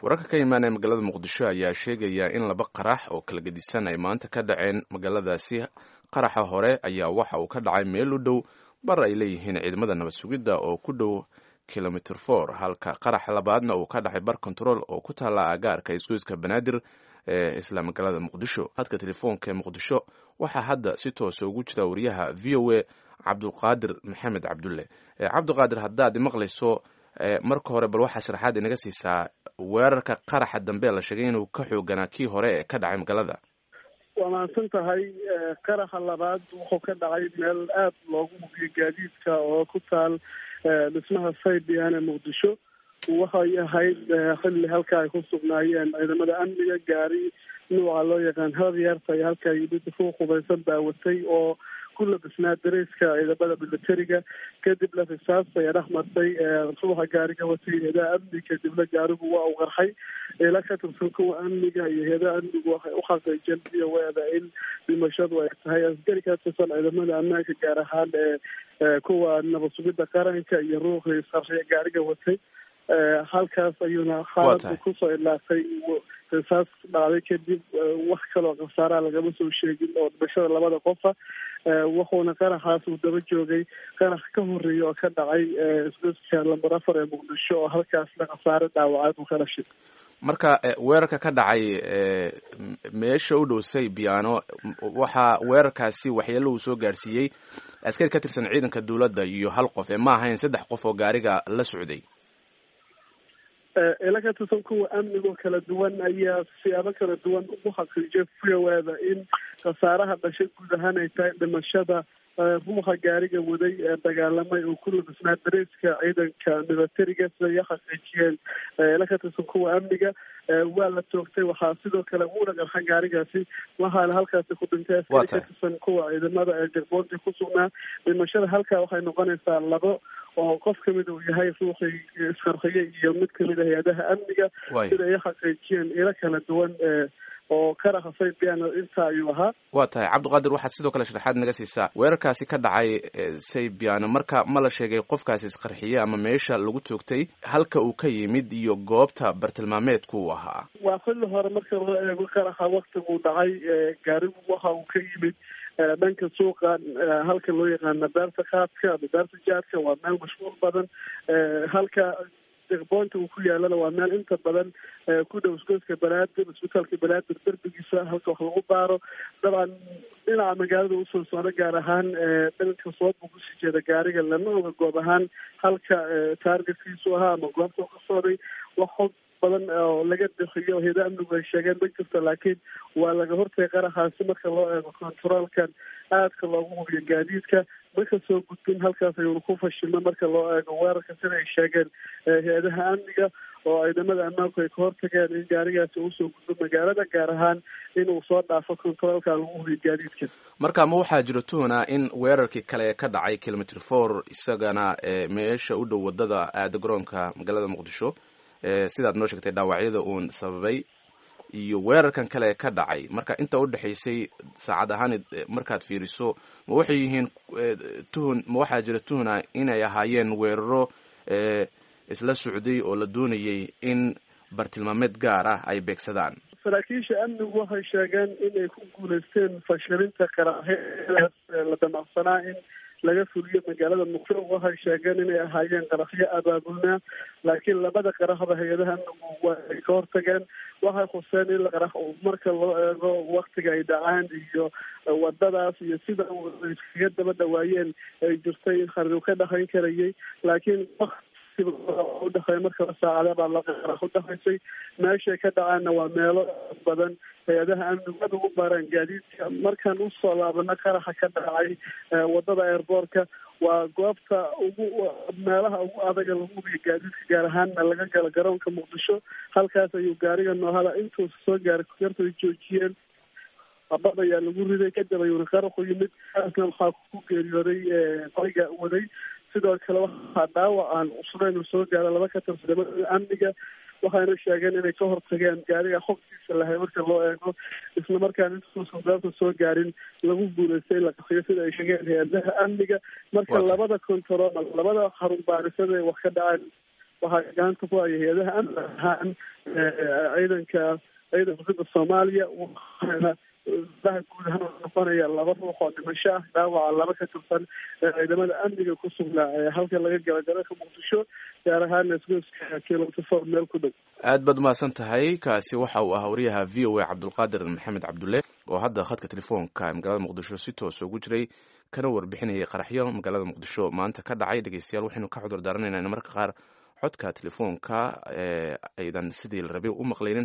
wararka ka imaanaya magaalada muqdisho ayaa sheegaya in laba qarax oo kala gedisan ay maanta ka dhaceen magaaladaasi qaraxa hore ayaa waxa uu ka dhacay meel u dhow bar ay leeyihiin ciidamada nabad sugidda oo ku dhow kilomitr for halka qaraxa labaadna uu ka dhacay bar control oo ku taalla agaarka isgoyska banaadir ee isla magaalada muqdisho hadka telefoonka ee muqdisho waxaa hadda si toosa ugu jira wariyaha v o a cabdulqaadir maxamed cabdulle cabdiqaadir haddaad maqlayso marka hore bal waxaa sharaxaad inaga siisaa weerarka qaraxa dambe la sheegay inuu ka xooganaa kii hore ee ka dhacay magaalada waa mahadsan tahay qaraxa labaad wuxuu ka dhacay meel aada loogu hubiyo gaadiidka oo ku taal dhismaha saybian ee muqdisho waxay ahayd xilli halka ay ku sugnaayeen ciidamada amniga gaari nuuca loo yaqaan hadyarta ay halka yimid ku qubaysan daawatay oo ku labisnaa dareyska ciidamada militariga kadibna risaas ayaa dhex martay ruuxa gaariga watay heedaha amni kadibna gaarigu waa uu qarxay ila ka tirsan kuwa amniga iyo heedaha amnigu waxay u xaqiijeen v o eda in dhimashadu ay tahay askari ka tirsan ciidamada ammaanka gaar ahaan ee kuwa nabad sugidda qaranka iyo ruuxii sarriya gaariga watay halkaas ayuuna xaaladu kusoo ilaatay risaas dhacday kadib wax kaloo khasaaraha lagama soo sheegin oo dhimashada labada qofa wuxuuna qaraxaas uu daba joogay qarax ka horeeya oo ka dhacay isgoyska lamber afar ee muqdisho oo halkaasna khasaare dhaawacaad uu ka dhashay marka weerarka ka dhacay meesha u dhow saybiano waxaa weerarkaasi waxyeelo uu soo gaarsiiyey askari ka tirsan ciidanka dowladda iyo hal qof ee ma ahayn saddex qof oo gaariga la socday ila ka tirsan kuwa amnigoo kala duwan ayaa siyaabo kala duwan ugu xaqiijiyay fiyoweeda in khasaaraha dhashay guud ahaan ay tahay dhimashada ruuxa gaariga waday ee dagaalamay oo ku labisnaa dareyska ciidanka militariga sida ay xaqiijiyeen ila ka tirsan kuwa amniga waa la toogtay waxaa sidoo kale uuna qarxa gaarigaasi waxaana halkaasi ku dhintay askari ka tirsan kuwa ciidamada ee jagboonti ku sugnaa dhimashada halkaa waxay noqonaysaa labo oo qof kamid uu yahay ruuxii isqarxiyay iyo mid kamid a hay-adaha amniga sida ay xaqiijiyeen ilo kala duwan oo karaxa saybiano inta ayuu ahaa waa tahay cabdiqaadir waxaad sidoo kale sharaxaad naga siisaa weerarkaasi ka dhacay saybiano marka ma la sheegay qofkaasi isqarxiyey ama meesha lagu toogtay halka uu ka yimid iyo goobta bartilmaameedku uu ahaa waa xilli hore marka loo eego qaraxa waktiguu dhacay gaarigu waxa uu ka yimid dhanka suuqa halka loo yaqaana daarta kaadka ama daarta jaadka waa meel mashhuur badan halka deqboonta uu ku yaalana waa meel inta badan ku dhow isgoyska banaadir isbitaalka banaadir derbigiisa halka wax lagu baaro dabcan dhinaca magaalada usoo socda gaar ahaan dhanka sood buu kusii jeeda gaariga lama oga goob ahaan halka taargetkiisu ahaa ama goobta ka socday wax xog badan oo laga bixiyo heeda amnigu ay sheegeen ma jirto laakiin waa laga hortagay qaraxaasi marka loo eego controolkan aadka loogu hubiyo gaadiidka marka soo gudbin halkaas ayuuna ku fashilmay marka loo eego weerarka sida ay sheegeen hay-adaha amniga oo ciidamada ammaanku ay ka hortageen in gaarigaasi usoo gudbo magaalada gaar ahaan inuu soo dhaafo controolka lagu hubiyo gaadiidka marka ma waxaa jiro tuhna in weerarkii kale ka dhacay kilomitr four isagana meesha u dhow wadada aada garoonka magaalada muqdisho sidaad noo sheegtay dhaawacyada uun sababay iyo weerarkan kale ka dhacay marka inta udhexaysay saacad ahaan markaad fiiriso ma waxay yihiin tuhun ma waxaa jira tuhna inay ahaayeen weeraro isla socday oo la doonayay in bartilmaameed gaar ah ay beegsadaan saraakiisha amnigu waxay sheegeen inay ku guuleysteen fashilinta qaraxyadaas la damacsanaa in laga fuliyo magaalada muqdisho waxay sheegeen inay ahaayeen qaraxyo abaabulnaa laakiin labada qaraxda hay-adaha amnigu waa ay ka hortageen waxay khuseen in qarax marka loo eego waktiga ay dhacaan iyo wadadaas iyo sida iskaga daba dhawaayeen ay jirtay in khariir ka dhaqan karayay laakiin udhexeey markaba saacada baa laqarax udhexaysay meeshay ka dhacaanna waa meelo badan hay-adaha amnigu aad ugu baaraan gaadiidka markaan usoo laabano qaraxa ka dhacay wadada airboortka waa goobta ugu meelaha ugu adaga lagu hubiyo gaadiidka gaar ahaanna laga galo garoonka muqdisho halkaas ayuu gaariga noohada intuusa soo gaaray yartay joojiyeen abad ayaa lagu riday kadib ayuuna qaraxu yimid kaasna waxaa ku geeriyooday qoriga waday sidoo kale waxaa dhaawac aan cusnayn soo gaara laba ka tirsan ciidamada amniga waxayna sheegeen inay ka hortageen gaariga xogtiisa lahay marka loo eego isla markaan intuusan goobta soo gaarin lagu guuleystay in la qaxiyo sida ay sheegeen hay-adaha amniga marka labada control labada xarun baarisada wax ka dhacaan waxaa gacanta ku haya hay-adaha amniga ahaan ciidanka ciidanka dowladda soomaaliya waxaana daha guud ahaan noqonaya laba ruux oo dhimasho ah dhaawaca laba ka tirsan ciidamada amniga ku sugnaa halka laga gala garoonka muqdisho gaar ahaana isgoyska kilometer four meel ku dhow aad baad umahadsan tahay kaasi waxa uu ahaa wariyaha v o a cabdulqaadir maxamed cabdulle oo hadda khadka telefoonka magaalada muqdisho si toos ugu jiray kana warbixinayay qaraxyo magaalada muqdisho maanta ka dhacay dhegeystayaal waxaynu ka cudur daaranaynaa in marka qaar codka telefoonka aydan sidii la rabay u maqlaynin